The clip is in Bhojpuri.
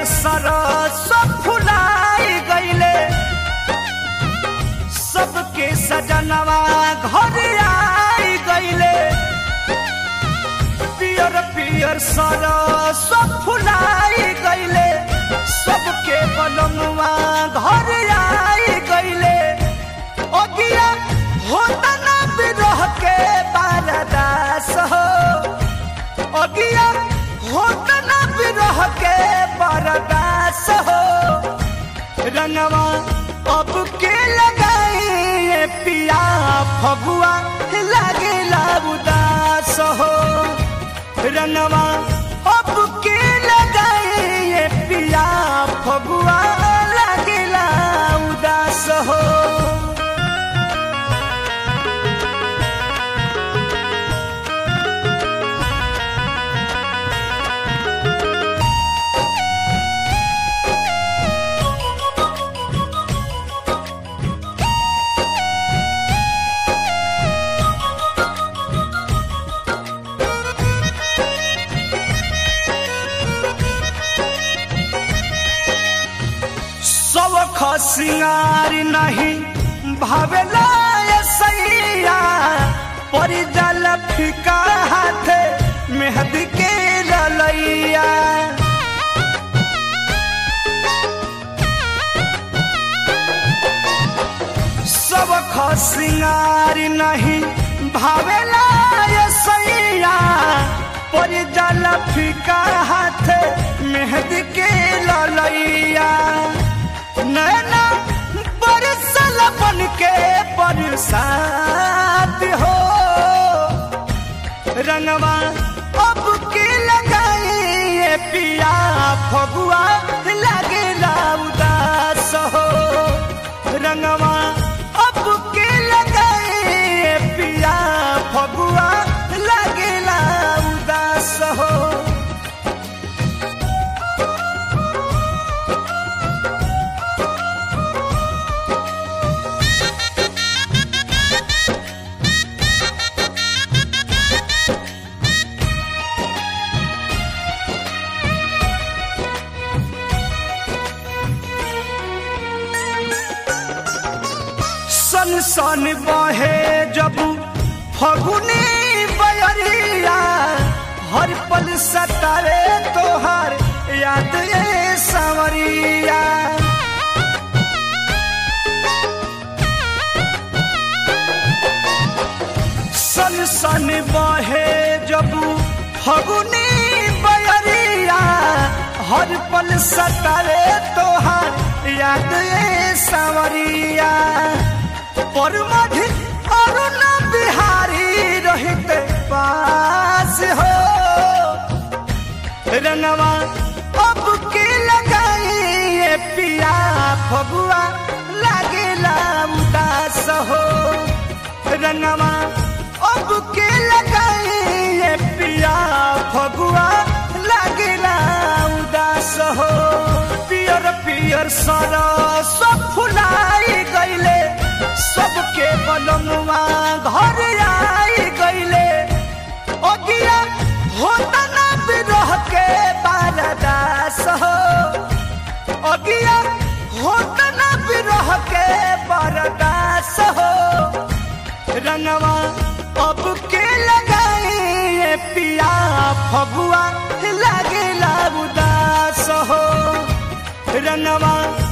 सरस फुलाई गईले सबके सजनवा घर आई गईले पियर पियर सरस फुलाई गईले सबके बनमुआ घर आई गईले अगिया होता ना बिरह के बारदास हो अगिया होता ना बिरह के बारदास हो रंगवा अब के लगाए पिया फगुआ लागे उदास हो रंगवा अब के लगाए पिया फगुआ लागे उदास हो सबख सिंगार नहीं भावेला ये सैया परी जल फिका हाथ मेहदी के ललैया सबख सिंगार नहीं भावेला ये सैया परी जल फिका हाथ मेहदी के ललैया नैना बरसल बन के बरसात हो रंगवा अब के लगाए पिया फगुआ लगे उदास हो रंगवा अब के लगाए पिया फगुआ लगे उदास हो सन सन बहे जब फगुनी बयरिया हर पल सतारे तोहर याद ये सांवरिया सन सन बहे जब फगुनी बयरिया हर पल सतारे तोहर याद ये सांवरिया पर मधि अरुण बिहारी रहित पास हो रंगवा अब के लगाए पिया फगुआ लागे उदास हो रंगवा अब के लगाए पिया फगुआ लागे उदास हो पियर पियर सरस फुलाई गईले सबके बलनुआ घर आई गईले अगिया होता ना बिरह के बारदास हो अगिया होता ना बिरह के बारदास हो रंगवा अब के लगाए पिया फगुआ लागे उदास हो रंगवा